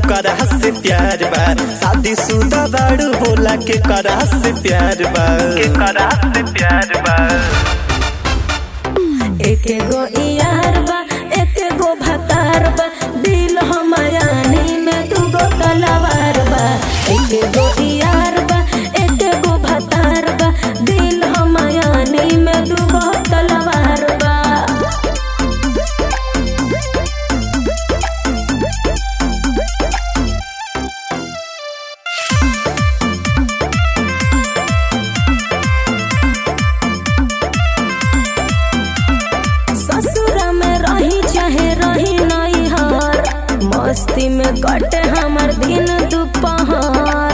करा से प्यार बा शादी शुदा बाड़ू बोला के करा से प्यार बा के करा से प्यार बा एके गो यार बा एके गो भतार बा दिल हमायानी में दूगो तलवार बा एके गो यार बा एके गो भतार बा दिल हमायानी में दूगो तलवार बा ससुरा में रही चाहे रही नहीं हार मस्ती में कटे हमर दिन दोपहर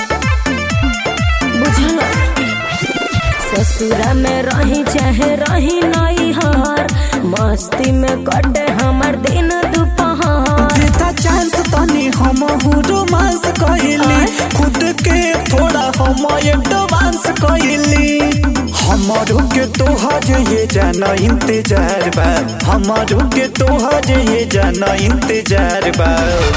बुझल ससुरा में रही चाहे रही नहीं हार मस्ती में कटे हमर दिन दोपहर देता चांस तनी हम रोमांस कइली खुद के थोड़ा हम एडवांस कइली हमारो के तोहर ये जाना इंतजार बा हमारो के तोहर ये जाना इंतजार बा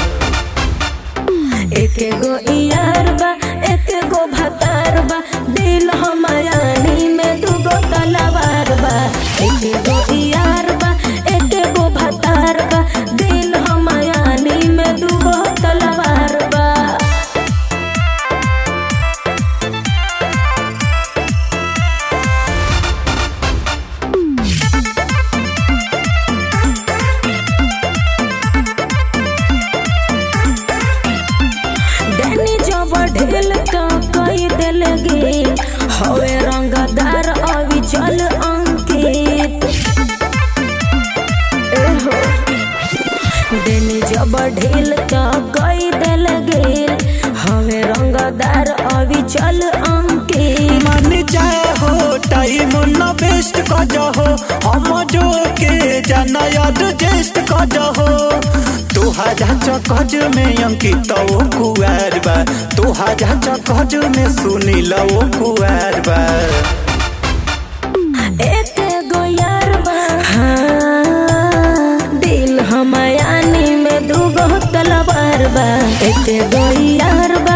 एके गो यार बा एके गो भतार बा दिल हमायानी में दूगो तलवार बा एके गो यार बा एके गो भतार बा दिल हमायानी में दूगो तलवार बा डैनी जब ढेल तो कई दिल गे हवे रंगदार अभी चल अंकित एहो डैनी जब ढेल तो कई दिल गे हवे रंगदार अभी चल अंकित मान जाए हो टाइम न वेस्ट कर जाओ हम जो के जाना याद जेस्ट कर जाओ तोहारा चकज में अंकित ओ कुआर बा तोहारा चकज में सुनील ओ कुआर बा एक गो यार बा हाँ, दिल हमायानी में दूगो तलवार बा एक गो यार बा